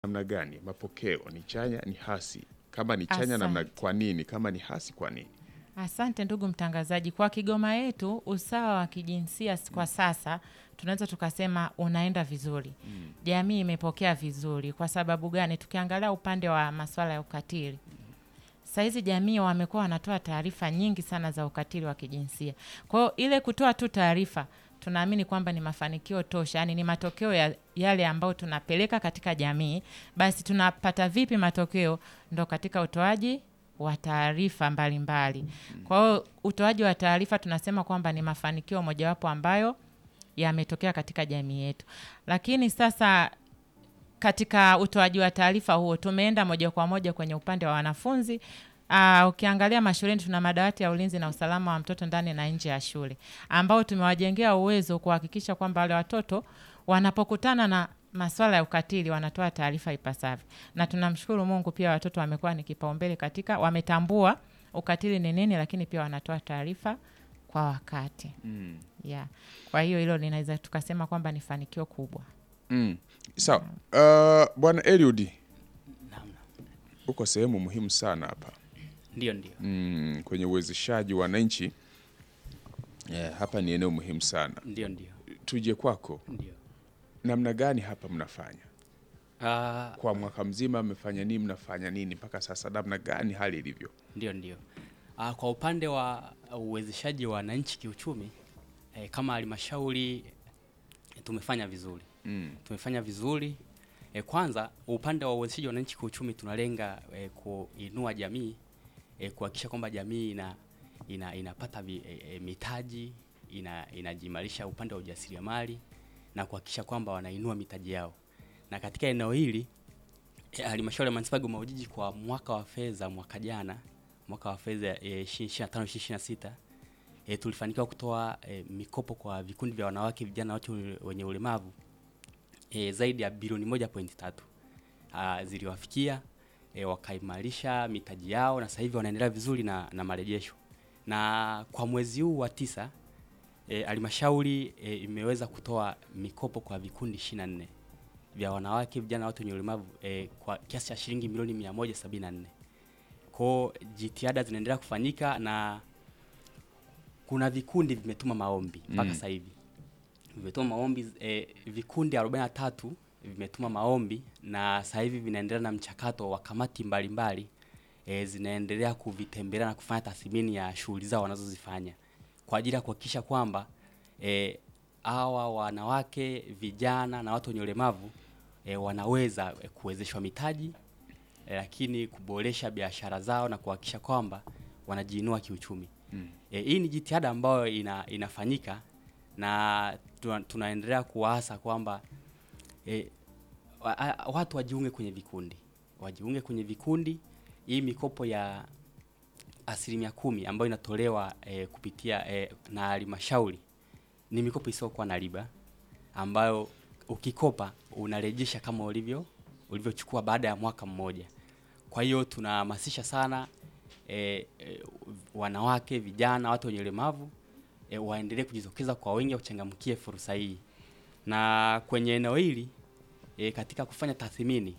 namna gani? Mapokeo ni chanya, ni hasi? Kama ni chanya namna, Asante. kwa nini? Kama ni hasi, kwa nini? Asante ndugu mtangazaji. Kwa Kigoma yetu usawa wa kijinsia s- kwa sasa tunaweza tukasema unaenda vizuri. Jamii imepokea vizuri. Kwa sababu gani? Tukiangalia upande wa masuala ya ukatili, sahizi jamii wamekuwa wanatoa taarifa nyingi sana za ukatili wa kijinsia. Kwa hiyo ile kutoa tu taarifa tunaamini kwamba ni mafanikio tosha, yani ni matokeo ya yale ambayo tunapeleka katika jamii. Basi tunapata vipi matokeo? Ndo katika utoaji wa taarifa mbalimbali. Kwa hiyo utoaji wa taarifa tunasema kwamba ni mafanikio mojawapo ambayo yametokea katika jamii yetu, lakini sasa katika utoaji wa taarifa huo tumeenda moja kwa moja kwenye upande wa wanafunzi. Uh, ukiangalia mashuleni tuna madawati ya ulinzi na usalama wa mtoto ndani na nje ya shule ambao tumewajengea uwezo kuhakikisha kwamba wale watoto wanapokutana na maswala ya ukatili wanatoa taarifa ipasavyo, na tunamshukuru Mungu pia watoto wamekuwa ni kipaumbele katika, wametambua ukatili ni nini, lakini pia wanatoa taarifa kwa wakati yeah. Kwa hiyo hilo linaweza tukasema kwamba ni fanikio kubwa. Mm. Sawa. Uh, Bwana Eliud, Naam, naam. uko sehemu muhimu sana hapa Ndio, ndio. mm, kwenye uwezeshaji wa wananchi. Yeah, hapa ni eneo muhimu sana. Ndio, ndio. Tuje kwako, Ndio. namna gani hapa mnafanya Ah, kwa mwaka mzima? Mmefanya nini? Mnafanya nini mpaka sasa? Namna gani hali ilivyo? ndio, ndio. Ah, kwa upande wa uwezeshaji wa wananchi kiuchumi eh, kama halmashauri eh, tumefanya vizuri. Mm. Tumefanya vizuri. Eh, kwanza upande wa uwezeshaji wa wananchi kiuchumi tunalenga eh, kuinua jamii eh, kuhakikisha kwamba jamii ina, ina inapata vi, eh, eh, mitaji ina inajimarisha upande wa ujasiriamali na kuhakikisha kwamba wanainua mitaji yao. Na katika eneo hili eh, halmashauri ya manispaa ya Kigoma Ujiji kwa mwaka wa fedha mwaka jana mwaka wa fedha eh, 2025 2026 eh, tulifanikiwa kutoa eh, mikopo kwa vikundi vya wanawake, vijana na watu wenye ulemavu e, zaidi ya bilioni moja pointi tatu Ah, ziliwafikia e, wakaimarisha mitaji yao na sasa hivi wanaendelea vizuri na, na marejesho. Na kwa mwezi huu wa tisa eh, halmashauri e, imeweza kutoa mikopo kwa vikundi 24 vya wanawake, vijana na watu wenye ulemavu e, kwa kiasi cha shilingi milioni 174. Kwao jitihada zinaendelea kufanyika na kuna vikundi vimetuma maombi mpaka Mm. sasa hivi vimetuma maombi eh, vikundi 43 vimetuma maombi na sasa hivi vinaendelea na mchakato wa kamati mbalimbali eh, zinaendelea kuvitembelea na kufanya tathmini ya shughuli zao wanazozifanya kwa ajili ya kuhakikisha kwamba eh, hawa wanawake, vijana na watu wenye ulemavu eh, wanaweza eh, kuwezeshwa mitaji eh, lakini kuboresha biashara zao na kuhakikisha kwamba wanajiinua kiuchumi. Mm. E, hii ni jitihada ambayo ina, inafanyika na tuna, tunaendelea kuwaasa kwamba e, wa, a- watu wajiunge kwenye vikundi, wajiunge kwenye vikundi. Hii mikopo ya asilimia kumi ambayo inatolewa e, kupitia e, na halmashauri ni mikopo isiyokuwa na riba ambayo ukikopa unarejesha kama ulivyo ulivyochukua baada ya mwaka mmoja. Kwa hiyo tunahamasisha sana e, e, wanawake, vijana, watu wenye ulemavu e, waendelee kujitokeza kwa wingi, wachangamkie fursa hii. Na kwenye eneo hili e, katika kufanya tathmini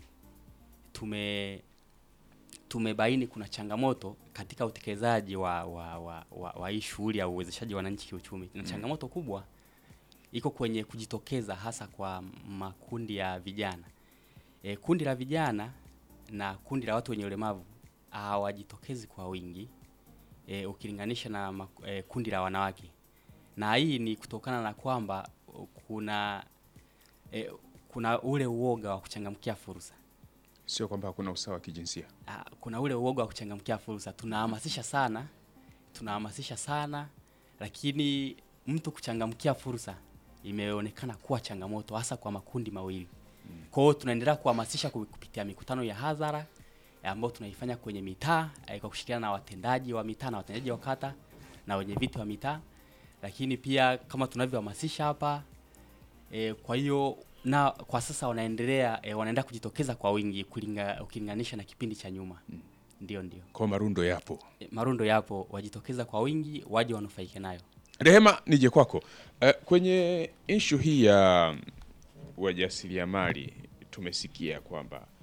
tume tumebaini kuna changamoto katika utekelezaji wa, wa, wa, wa, wa hii shughuli ya uwezeshaji wa wananchi kiuchumi, na changamoto kubwa iko kwenye kujitokeza hasa kwa makundi ya vijana. E, kundi la vijana na kundi la watu wenye ulemavu hawajitokezi kwa wingi e, ukilinganisha na maku- e, kundi la wanawake, na hii ni kutokana na kwamba uh, kuna e, kuna ule uoga wa kuchangamkia fursa. Sio kwamba hakuna usawa wa kijinsia. Ah, kuna ule uoga wa kuchangamkia fursa. Tunahamasisha sana, tunahamasisha sana, lakini mtu kuchangamkia fursa imeonekana kuwa changamoto hasa kwa makundi mawili. Kwa hiyo tunaendelea kuhamasisha ku- kupitia mikutano ya hadhara eh, ambayo tunaifanya kwenye mitaa eh, kwa kushirikiana na watendaji wa mitaa na watendaji wa kata na wenye viti wa mitaa, lakini pia kama tunavyohamasisha hapa E, kwa hiyo na kwa sasa wanaendelea e, wanaendelea kujitokeza kwa wingi kulinga, ukilinganisha na kipindi cha nyuma. Ndio, ndio. Kwa marundo yapo. E, marundo yapo, wajitokeza kwa wingi, waje wanufaike nayo. Rehema, nije kwako. Eh, kwenye ishu hii ya wajasiriamali tumesikia kwamba